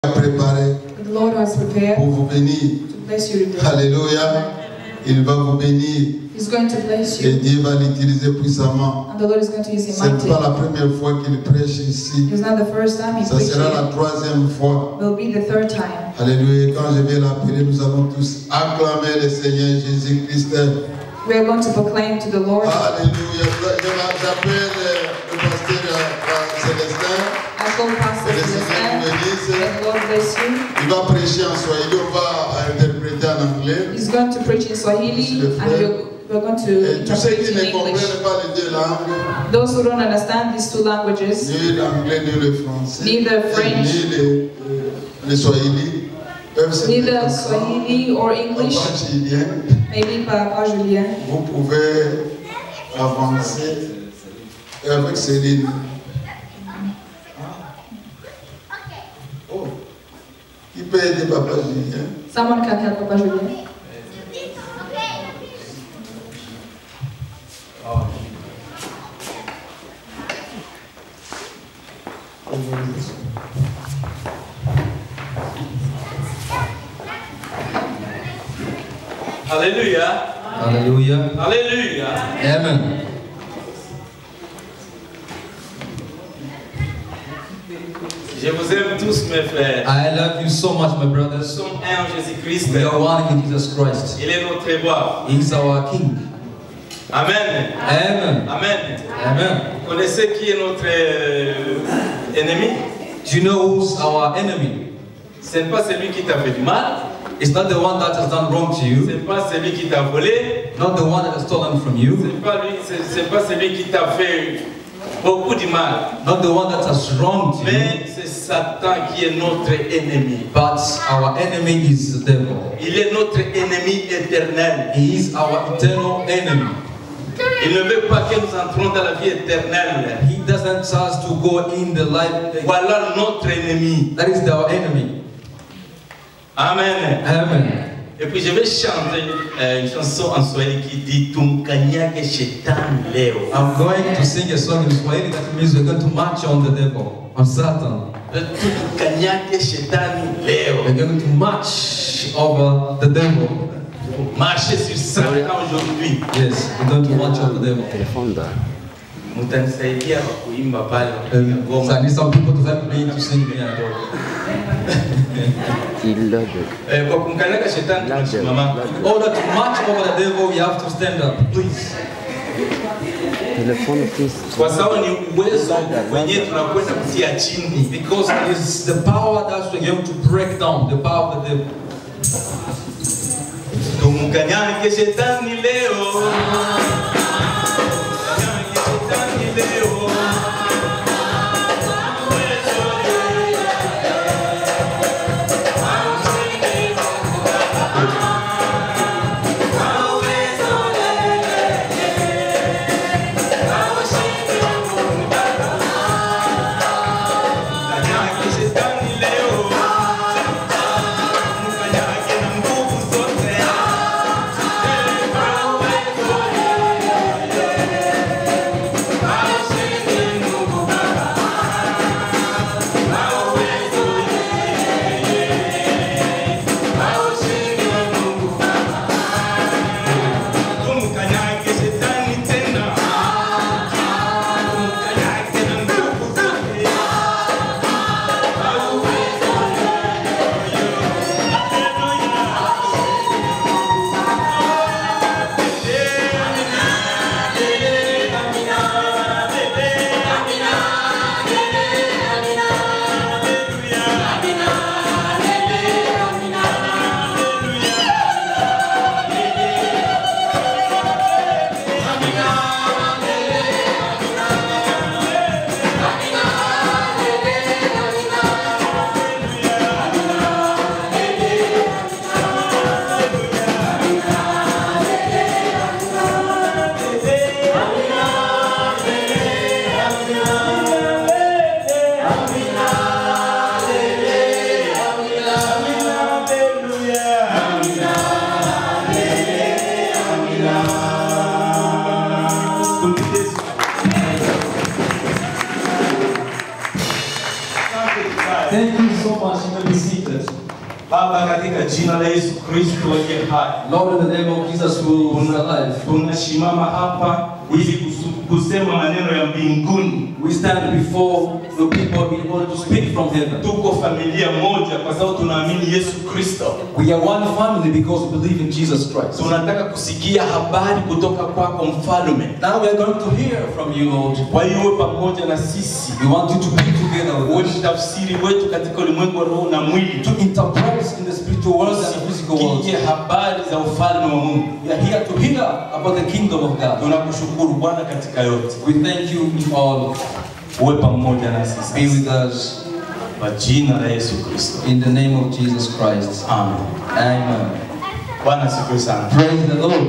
a préparé The Lord has prepared pour vous bénir. to bless you today. Alléluia. Il va vous bénir He's going to bless et you, Dieu va l'utiliser puissamment. and the Lord is going to use him Ce n'est pas mightily. la première fois qu'il prêche ici. It's not the first time he's Ça sera la preaching. troisième fois. It will be the third time. Alléluia. Quand je vais l'appeler, nous allons tous acclamer le Seigneur Jésus-Christ. We are going to proclaim to the Lord. Alléluia. Je m'appelle le pasteur euh, Célestin. I call Pastor Que le Seigneur vous Celestin. bénisse. May the Lord bless you. Il va prêcher en Swahili, on va interpréter en anglais. He's going to preach in Swahili, and we're, we're going to Et tous ceux interpret qui in ne English. comprennent pas les deux langues, Those who don't understand these two languages, ni l'anglais ni le français, Neither French. ni le, le swahili, peuvent se neither mettre ensemble. Swahili or English, Papa Julien, maybe Papa Julien, vous pouvez avancer et avec Céline. Oh, qui peut aider Papa Julien someone can help Papa Julien. Alléluia. Hallelujah. Alléluia. Amen. Je vous aime tous, mes frères. I love you so much, my Nous brothers. sommes un en Jésus-Christ. We are one in Jesus Christ. Il est notre roi. He is our King. Amen. Amen. Amen. Amen. Vous connaissez qui est notre euh, ennemi Do you know who's our enemy? Ce n'est pas celui qui t'a fait du mal. It's not the one that has done wrong to Ce you, n'est pas celui qui t'a volé. not the one that has stolen from Ce you, n'est pas, lui- c'est- c'est pas celui qui t'a fait beaucoup de mal. not the one that has wronged you, Mais c'est Satan qui est notre ennemi. but our enemy is the devil. Il est notre ennemi éternel. He is our eternal enemy. Il ne veut pas que nous entrons dans la vie éternelle. He doesn't us to go in the life. Voilà notre ennemi. That is our enemy. Amen. Amen. Et puis je vais chanter euh, une chanson en Swahili qui dit Tumkanyage Shetani leo. I'm going to sing a song in Swahili that means we're going to march on the devil, on Satan. Tumkanyage Shetani leo. We're going to march over the devil. Marcher sur Satan aujourd'hui. Yes, we're going to march over the devil. Mtanisaidia kwa kuimba pale Um, kupiga so I ngoma. need some people to help me to sing me and all. Eh, Kwa kumkanyaga shetani tunasimama. In order to march over the devil, we have to stand up. Please. Telefon please. Kwa sababu ni uwezo wenyewe tunakwenda kutia chini. Because it is the power that we're going to break down, the power of the devil. Tumkanyage shetani leo. Tumkanyage shetani leo. Mkanyage shetani leo. Mkanyage na nguvu zote. Baba, katika jina la Yesu Kristo aliye hai, Lord, in the name of Jesus who is alive, tunasimama hapa ili kusu- kusema maneno ya mbinguni. we stand before the people in order to speak from heaven. Tuko familia moja kwa sababu tunaamini Yesu Kristo. We are one family because we believe in Jesus Christ. Tunataka kusikia habari kutoka kwako mfalme. Now we are going to hear from you, Lord. Kwa hiyo uwe pamoja na sisi, We want you to be together uwe with us, mtafsiri wetu katika ulimwengu wa roho na mwili, to interpret in the spiritual world and the physical world. tusikie habari za ufalme wa Mungu. We are here to hear about the kingdom of God. Tunakushukuru Bwana katika yote, We thank you in all. uwe pamoja na Be sisi with us kwa jina la Yesu Kristo, in the name of Jesus Christ. amen. Amen. Bwana asifiwe sana. Praise the Lord.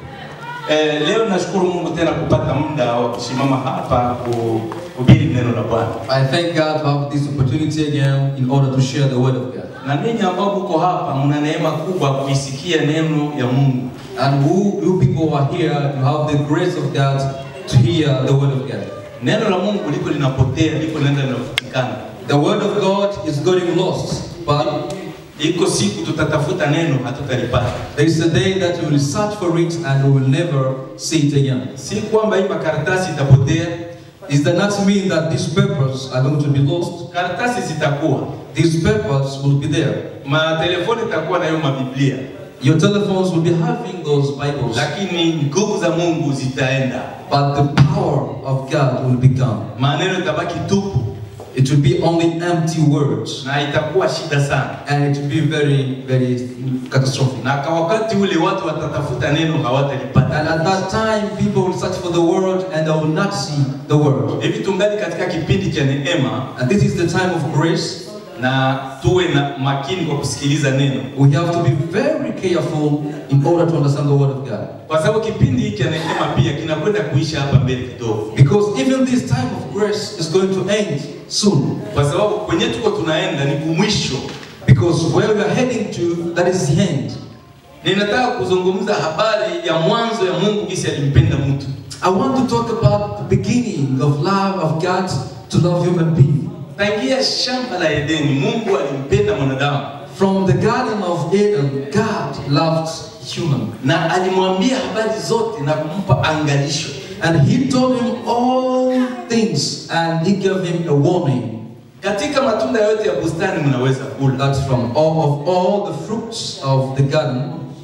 Eh, leo nashukuru Mungu tena kupata muda wa kusimama hapa kuhubiri neno la Bwana. I thank God to have this opportunity again in order to share the word of God. Na ninyi ambao mko hapa mna neema kubwa kuisikia neno ya Mungu. And who you people who are here, you have the grace of God to hear the word of God. Neno la Mungu liko linapotea, liko linaenda linafutikana. The word of God is getting lost, but Iko siku tutatafuta neno hatutalipata. there is a day that we will search for it and we will never see it again. Si kwamba hii makaratasi itapotea, Does that not mean that these papers are going to be lost? karatasi zitakuwa, These papers will be there. matelefoni itakuwa na hiyo mabiblia, Your telephones will be having those Bibles, lakini nguvu za Mungu zitaenda, but the power of God will be gone. maneno itabaki tupu It will be only empty words, na itakuwa shida sana. and it will be very, very catastrophic. Na kwa wakati ule watu watatafuta neno And hawatalipata. at that time, people will search for the word and they will not see the word. Hivi tungali katika kipindi cha neema, And this is the time of grace. na tuwe na makini kwa kusikiliza neno, We have to be very careful in order to understand the word of God. kwa sababu kipindi hiki cha neema pia kinakwenda kuisha hapa mbele kidogo, Because even this time of grace is going to end soon. kwa sababu kwenye tuko tunaenda ni kumwisho. Because where we are heading to, that is the end. Ninataka kuzungumza habari ya mwanzo ya Mungu jinsi alimpenda mtu. I want to talk about the beginning of love of God to love human being. Tangia shamba la Edeni, Mungu alimpenda mwanadamu From the Garden of Eden, God loved human. na alimwambia habari zote na kumpa angalisho. And he told him all things and he gave him a warning Katika matunda yote ya bustani mnaweza kula, that from all of all the fruits of the garden,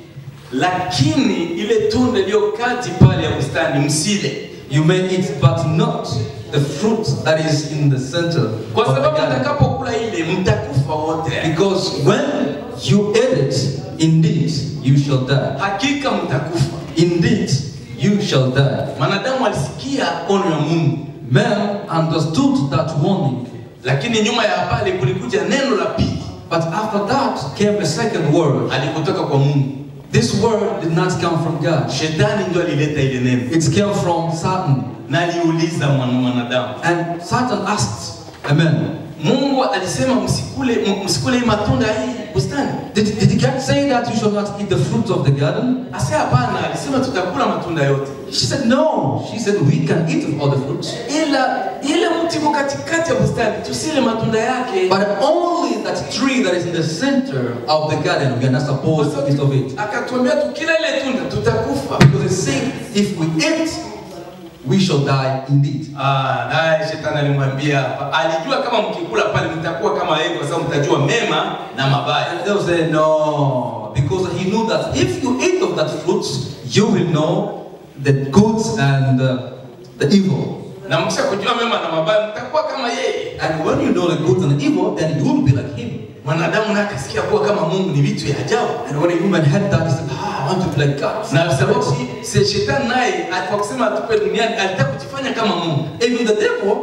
lakini ile tunda iliyo kati pale ya bustani msile, you may eat, but not the fruit that is in the center kwa of the sababu garden. mtakapokula ile mtakufa wote. Because when you eat it, indeed you shall die. Hakika mtakufa. Indeed you shall die. Mwanadamu alisikia ono ya Mungu, Man understood that warning, lakini nyuma ya pale kulikuja neno la pili but after that came a second word. alikutoka kwa Mungu. This word did not come from God. Shetani ndio alileta ile neno It came from Satan. na aliuliza mwana- mwanadamu, And Satan asked, Amen. Mungu alisema msikule, m- msikule hii matunda ya hii bustani? Did, did God say that you shall not eat the fruit of the garden? Ase hapana, alisema tutakula matunda yote, She said, No. She said, We can eat of all the fruits. ila ile mti uko katikati ya bustani tusile matunda yake. But only that tree that is in the center of the garden, we are not Kwa supposed to eat sababu of it. akatuambia tukila ile tunda tutakufa. Because it's saying, if we eat, we shall die indeed. Ah, naye shetani alimwambia, alijua kama mkikula pale mtakuwa kama yeye, kwa sababu mtajua mema na mabaya. And they will say, No. Because he knew that if you eat of that fruit, you will know the good and uh, the evil. Na mkisha kujua mema na mabaya, mtakuwa kama yeye. And when you know the good and the evil, then you will be like him. Mwanadamu naye akasikia kuwa kama Mungu ni vitu ya ajabu. And when a woman heard that, he said, Ah, I want to be like God. na sababu si- si shetani naye kwa kusema atupe duniani alitaka kujifanya kama Mungu. Even the devil,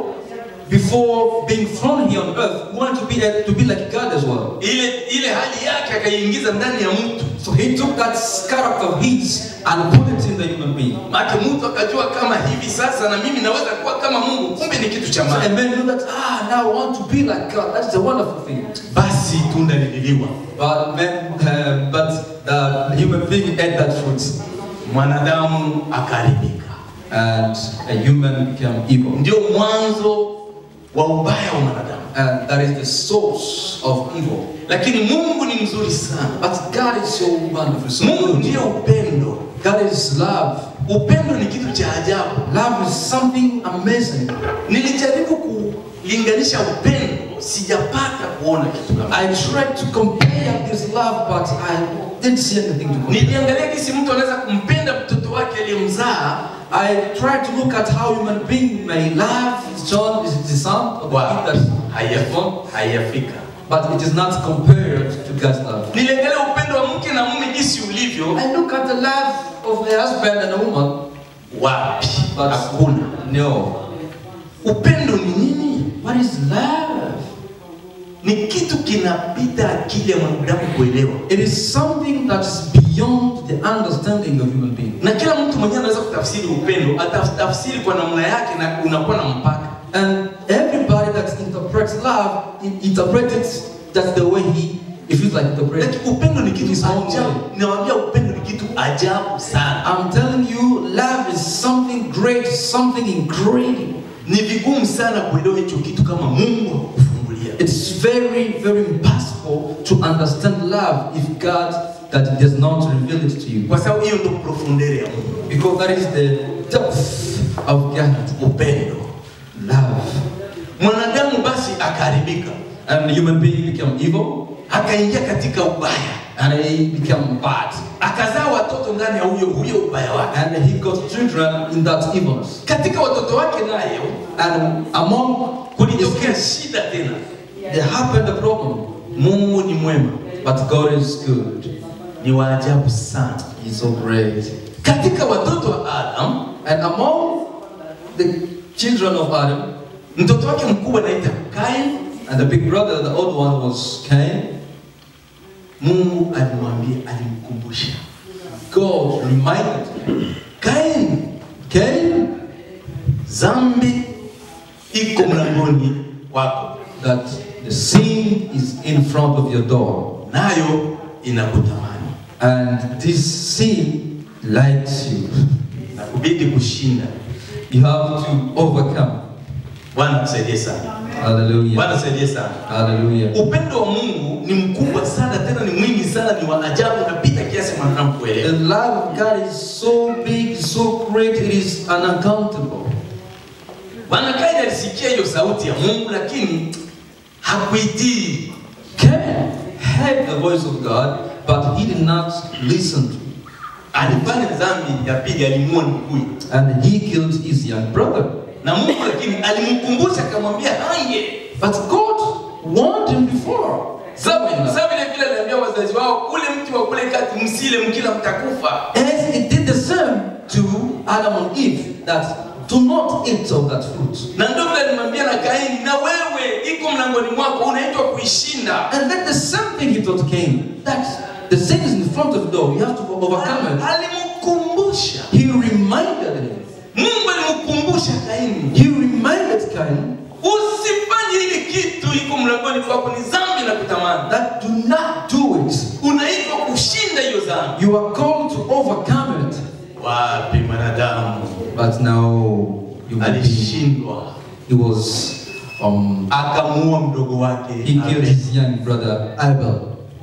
before being thrown here on earth, wanted to be, to be like God as well. Ile ile hali yake akaiingiza ndani ya mtu, So he took that character of his and put it in the human being. maana mtu akajua kama hivi sasa na mimi naweza kuwa kama Mungu, kumbe ni kitu cha So a maana. man knew that, ah, now I want to be like God. That's a wonderful thing. Basi tunda lililiwa, But man, uh, but the human being ate that fruit, mwanadamu akaharibika. and a human became evil. Ndio mwanzo wa ubaya wa mwanadamu and that is the source of evil. lakini mungu ni mzuri sana But God is so wonderful, so mungu good. ndiye upendo God is love. upendo ni kitu cha ajabu Love is something amazing. nilijaribu kulinganisha upendo sijapata kuona kitu kama I tried to compare this love, but I didn't see anything to compare. niliangalia kisi mtu anaweza kumpenda mtoto wake aliyemzaa I tried to look at how human being may love his son, his son, or the Wow. kid that he has Haiyafi- born, haiyafika but it is not compared to God's love. niliangalia upendo wa mke na mume jinsi ulivyo I look at the love of a husband and a woman, wapi but hakuna no. upendo ni nini What is love? ni kitu kinapita akili ya mwanadamu kuelewa It is something that is beyond the understanding of human being. na kila mtu mwenyewe anaweza kutafsiri upendo atafsiri kwa namna yake na unakuwa na mpaka And everybody that interprets love, it interprets it that's the way he, he feels like interpreting. lakini upendo ni kitu His own ajabu way. nawambia upendo ni kitu ajabu sana I'm telling you, love is something great, something incredible. ni vigumu sana kuelewa hicho kitu kama mungu hakufungulia It's very, very impossible to understand love if God that does not reveal it to you. kwa sababu hiyo ndo profundere ya mungu Because that is the depth of God. upendo Love. mwanadamu basi akaharibika And the human being become evil akaingia katika ubaya and he become bad. akazaa watoto ndani ya huyo huyo ubaya wake And he got children in that evilness. katika watoto wake nayo And among his kulitokea kids, shida tena there happened a problem. mungu ni mwema But God is good. ni waajabu sana He's so great. katika watoto wa adam And among the children of Adam, mtoto wake mkubwa anaita kain and the big brother, the old one was Cain, mungu alimwambia alimkumbusha God reminded him, kain Cain, zambi iko mlangoni wako that the sin is in front of your door. nayo inakutamani And this sin likes you. na kubidi kushinda You have to overcome. bwana tusaidie sana Hallelujah. bwana tusaidie sana Hallelujah. upendo wa mungu ni mkubwa sana tena ni mwingi sana ni wa ajabu napita kiasi mwanadamu The kuelewa love of God is so big, so great, it is unaccountable. bwana kaini alisikia hiyo sauti ya mungu lakini hakuitii Cain heard the voice of God, but he did not listen to it. alifanya dhambi ya pili alimuua nduguye And he killed his young brother. na mungu lakini alimkumbusha akamwambia hange But God warned him before. Sawa sawa vile vile aliambia wazazi wao ule mti wa kule kati msile mkila mtakufa As it did the same to Adam and Eve, that do not eat of that fruit. na ndio vile alimwambia na kaini na wewe iko mlangoni mwako unaitwa kuishinda And then the same thing he told Cain, that the sin is in front of the door, you have to overcome it. alimkumbusha He reminded him. mungu alimkumbusha kaini He reminded Cain usifanye hili kitu iko mlangoni kwako ni dhambi na kutamani that do not do it. unaitwa kushinda hiyo dhambi You are called to overcome it. wapi mwanadamu But now you will be, alishindwa he was um akamuua mdogo wake he killed Abel. his young brother Abel.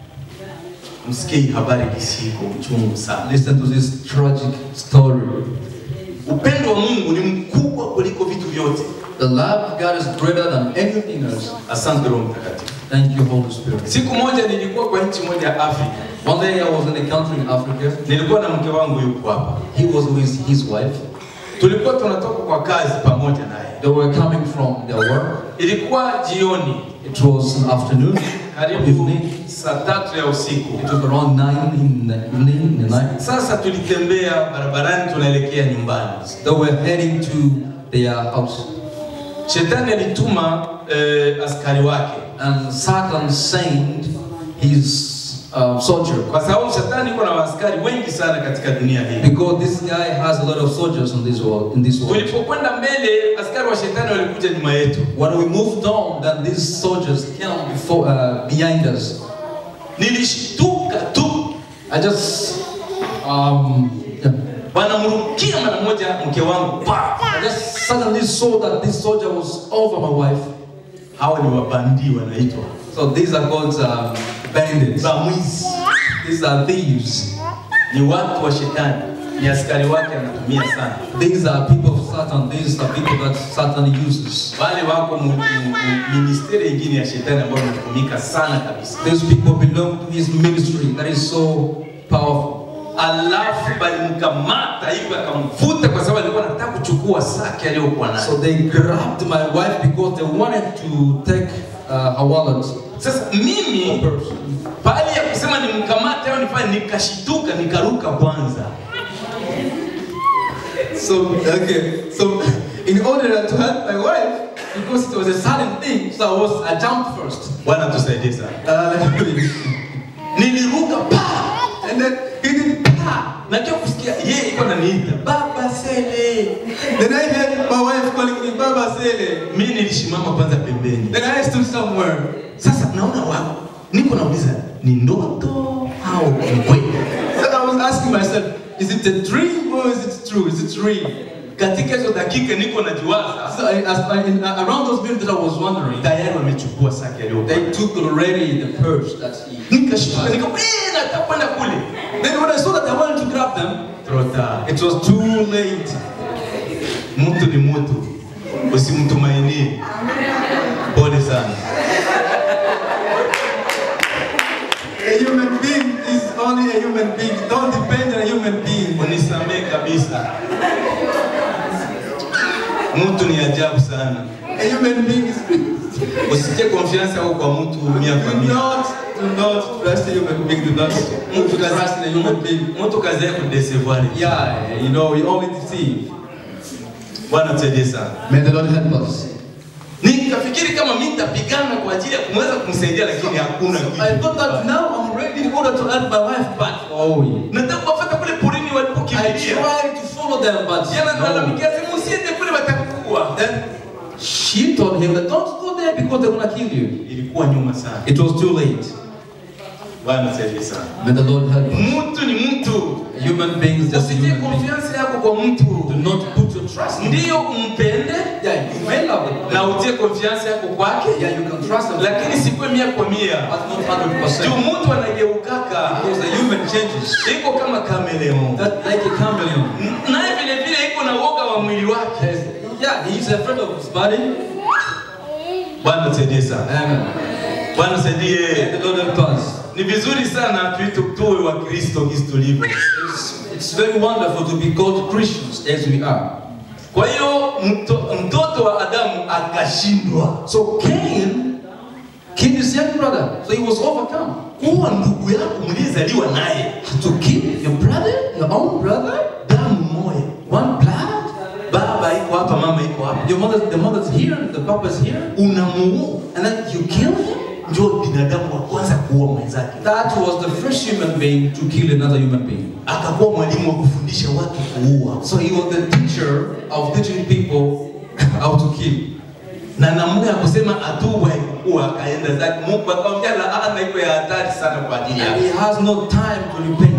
msikie hii habari kisiko uchungu sana Listen to this tragic story. upendo wa mungu ni mkubwa kuliko vitu vyote The love of God is greater than anything else. asante roho mtakatifu Thank you, Holy Spirit. siku moja nilikuwa kwa nchi moja ya afrika One day I was in a country in Africa. nilikuwa na mke wangu yuko hapa He was with his wife. tulikuwa tunatoka kwa kazi pamoja naye They were coming from their work. ilikuwa jioni It was an afternoon, karibu evening. saa tatu ya usiku It was around nine in the evening, in the night. sasa tulitembea barabarani tunaelekea nyumbani They were heading to their house. shetani alituma eh, askari wake And Satan sent his uh, soldier. kwa sababu shetani iko na askari wengi sana katika dunia hii Because this guy has a lot of soldiers in this world. In this world. tulipokwenda mbele askari wa shetani walikuja nyuma yetu When we moved on, then these soldiers came before, uh, behind us. nilishtuka tu I just, um, yeah. wanamrukia mara moja mke wangu pa I just suddenly saw that this soldier was over my wife. Hao ni wabandi wanaitwa So these are called um, bandits. bamwizi, These are thieves. ni watu wa shetani, ni askari wake anatumia sana. These are people of Satan. These are people that Satan uses. Wale wako mu- mu- mu- ministeri ingine ya shetani ambayo inatumika sana kabisa. These people belong to his ministry that is so powerful. Alafu balimkamata hivi akamvuta, kwa sababu alikuwa anataka kuchukua saki aliyokuwa nayo. So they grabbed my wife because they wanted to take uh, her wallet. Sasa mimi pale ya kusema nimkamate au nifanye, nikashituka nikaruka kwanza. So okay, so in order to help my wife, because it was a sudden thing, so I was I jumped first. Bwana tusaidie sana. Uh, Niliruka pa and then he did pa. na kia kusikia yeye iko ananiita baba Sele. Then I heard my wife calling me Baba Sele. Mimi nilisimama kwanza pembeni. Then I stood somewhere. Sasa naona wao, niko nauliza ni ndoto au ni kweli? So I was asking myself, is it a dream or is it true? Is it real? Katika hizo dakika niko najiwaza, So I, as I, in, uh, around those minutes that I was wondering, tayari wamechukua saki aliyokuwa. they took already the purse that he. Nikashtuka nika eh, nataka kwenda kule. Then when I saw that I wanted to grab them, Trota, it was too late. mtu ni mtu, usimtumainie. Pole sana. A human being is only a human being. Don't depend on a human being. Unisamee kabisa. Mtu ni ajabu sana. A human being is. Usitie confiance yako kwa mtu mia kwa Do mia. not, do not trust a human being. Do not Mtu trust in a human being. mtu kazi yake kudesevoir. Yeah, you know, we only deceive. Bwana tusaidie sana. May the Lord help us. Nikafikiri kama mimi nitapigana kwa ajili ya kumweza kumsaidia, lakini hakuna kitu. I thought that now I'm ready in order to help my wife back. Oh, Nataka kuwafuata kule porini I walipokimbilia. tried to follow them, but Jana no. nalalamikia sema usiende kule watakuua. Then she told him that don't go there because they're gonna kill you. Ilikuwa nyuma sana. It was too late. Bwana tusaidie sana. May the Lord help us. Mtu ni mtu. A human being is just a Usitie human being. confiance yako kwa mtu. Do not put your trust in Ndiyo umpende Yeah, you may love it. na utie confiance yako kwake, Yeah, you can trust them. lakini sikuwe mia kwa mia. But not 100%. Juu mtu anageukaka Because the human changes. iko kama kameleon, That like a chameleon. naye vile vile iko na woga wa mwili wake. Yes. Yeah, he's afraid of his body. Bwana tusaidie sana. Amen. Bwana May tusaidie. the Lord help us. Ni vizuri sana tuite tuwe wa Kristo jinsi tulivyo. It's, it's very wonderful to be called Christians as we are. Kwa hiyo mto, mtoto wa Adamu akashindwa. So Cain killed his young brother. So he was overcome. Kuwa ndugu yako mliyezaliwa naye To kill your brother, your own brother, damu moja, one blood. baba iko hapa, mama iko hapa, Your mother, the mother's here, the papa's here, unamuua. and then you kill him. Ndio binadamu wa kwanza kuua mwenzake. That was the first human being to kill another human being. Akakuwa mwalimu wa kufundisha watu kuua, So he was the teacher of teaching people how to kill. na namna ya kusema atubu haikuwa, akaenda zake. Mungu akamwambia laana iko ya hatari sana kwa ajili And yake. he has no time to repent